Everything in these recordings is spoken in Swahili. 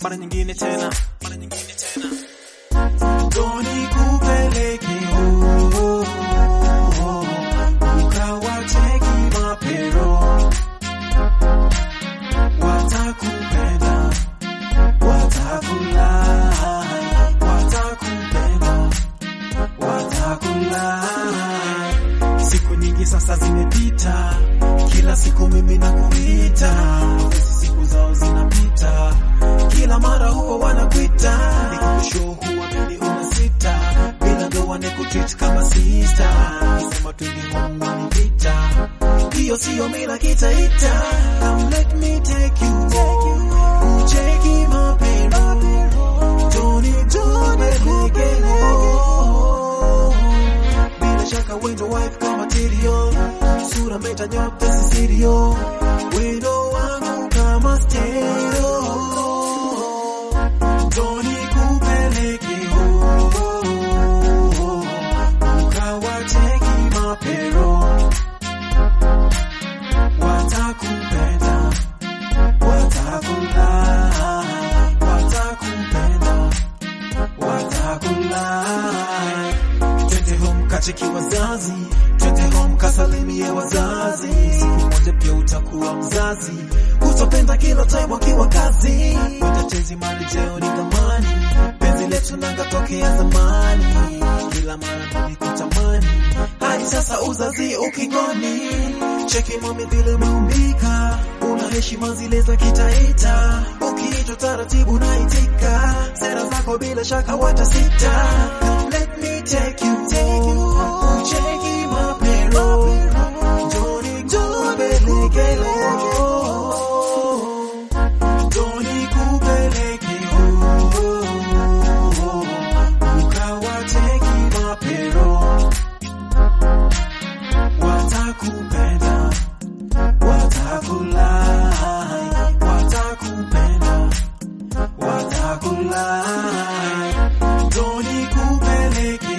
mara nyingine tena, mara nyingine tena. Doni kupeleke oh, oh, oh, ukawacheki mapero watakupenda watakulai watakupenda watakulai siku nyingi sasa zimepita kila siku mimi nakuita hizi siku zao zinapita kila mara huwa wanakuita nikukushow huwa mimi unasita bila ndoa nikutreat kama sister sema twingi home wanipita hiyo siyo mila kitaita Come let me take you ucheki mapema Tony tupeleke bila shaka wendo wife kama tirio sura meta nyote sisirio wendo wangu kama stereo Tony kupeleke ukawacheki mapero watakupenda watakulai watakupenda watakulai twende home kacheki wazazi twende home kasalimie wazazi siku moja pia utakuwa mzazi utapenda kila time wakiwa kazi utatezi mali jeo ni thamani penzi letu nanga tokea zamani kila mara nilikutamani hadi sasa uzazi ukingoni cheki mami vile umeumbika una heshima zile za kitaita ukiitwa taratibu naitika sera zako bila shaka watasita Come let me take you ucheki mapero Joni kupeleke Joni kupeleke ukawacheki mapero watakupenda watakulai watakupenda watakulai Joni kupeleke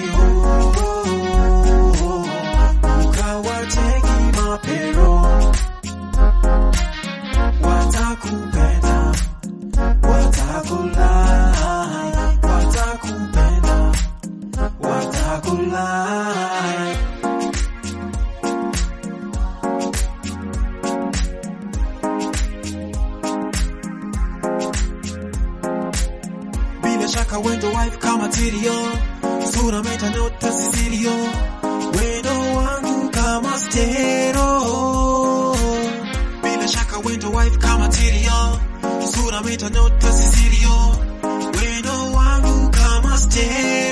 ukawacheki mapero watakupenda watakulai watakupenda watakulai bila shaka wendo wife kama tirio sura meta nota sisirio wendo wangu kama stero bila shaka wendo wife kama tirio sura meta nota sisirio wendo wangu kama stero